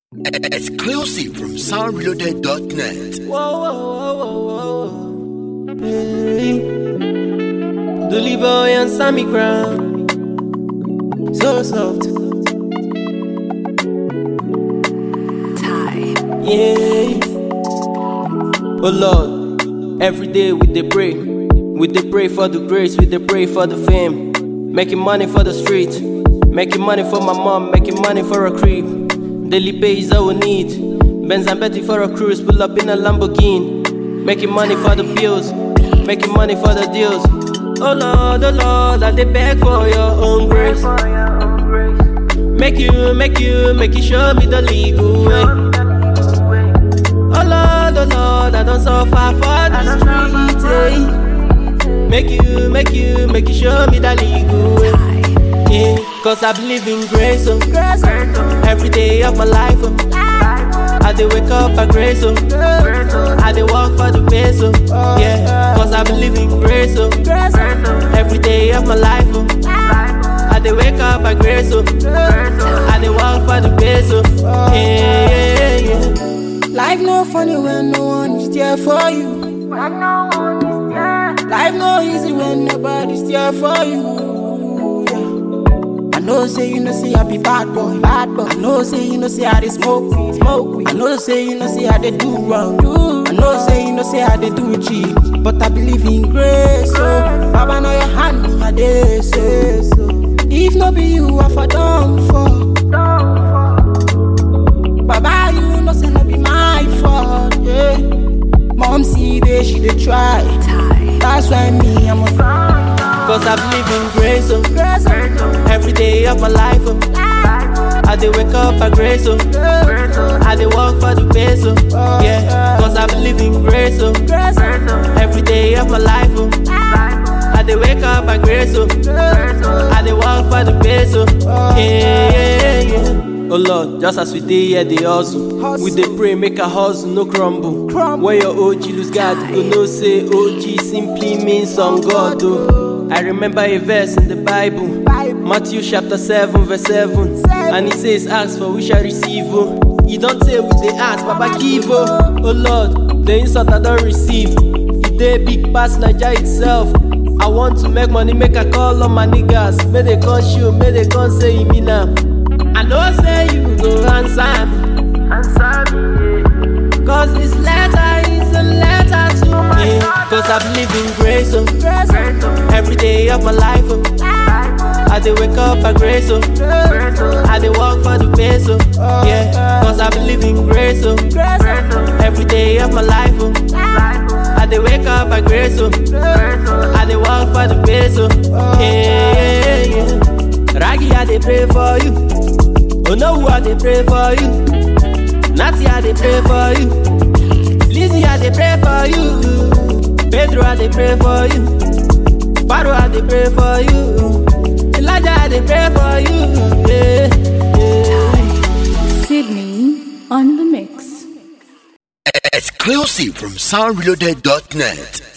Exclusive from soundreloaded.net. Whoa, whoa, whoa, whoa, whoa. Hey. Dooley boy and Sammy Crown. So soft. Yeah. Oh Lord, every day we dey pray. We dey pray for the grace, we dey pray for the fame. Making money for the street, making money for my mom, making money for a crib. Daily pay is all we need. Benz and Betty for a cruise, pull up in a Lamborghini. Making money for the bills, making money for the deals. Oh Lord, oh Lord, I dey beg for your own grace. Make you, make you, make you show me the legal way. Oh Lord, oh Lord, I don't suffer for the street. eh. Make you, make you, make you show me the legal way. Yeah, cause I believe in grace, oh. Every day of my life, oh. I dey wake up by grace, oh. I dey walk for the base, oh. Yeah, cause I believe in grace, oh. Every day of my life, oh. I dey wake up by grace, oh. I dey walk for the base, oh. Yeah, yeah, yeah. Life no funny when no one is there for you. Life no easy when nobody's there for you. Yeah. I know say you know say I be bad boy, bad boy. I know say you know say I dey smoke weed, smoke weed. I know say you know say I dey do wrong, do. I know say you know say I dey do cheat, but I believe in grace. So Baba know your hand me I dey say so. If no be you, I for done for. Baba, you know say no be my fault. Yeah. Mom see there she dey try. That's why me I'm a Cause I believe in grace, oh. Every day of my life, oh. I dey wake up by grace, oh. I dey walk for the base, oh. Yeah, cause I believe in grace, oh. Every day of my life, oh. I dey wake up by grace, oh. I dey walk for the base, oh. Yeah, yeah, yeah. Oh Lord, just as we dey here, dey hustle. We dey pray, make a hustle, no crumble. When your OG lose God, you go know say OG simply means on God, oh. I remember a verse in the Bible, Matthew chapter 7, verse 7. And it says, Ask for we shall receive. Oh. You don't say we dey ask, Baba give. Oh, oh Lord, the insult I don't receive. It dey big pass Niger itself. I want to make money, make a call on my niggas. May they come show, may they come say me now. I know say you go answer me. Cause this letter is a letter to my yeah, Cause I believe in grace, oh. Every day of my life, oh. I dey wake up by grace, oh. I dey walk for the base, oh. Yeah, cause I believe in grace, oh. Every day of my life, oh. I dey wake up by grace, oh. I dey walk for the base, oh. Yeah, yeah, yeah. Raggy, I dey pray for you. Oh no, I dey pray for you. Natty, I dey pray for you. Lizzie, I dey pray for you. Pedro, I dey pray for you. Paro, I dey pray for you. Elijah, I dey pray for you. Yeah, yeah. Sydney on the mix. Exclusive from soundreloaded.net.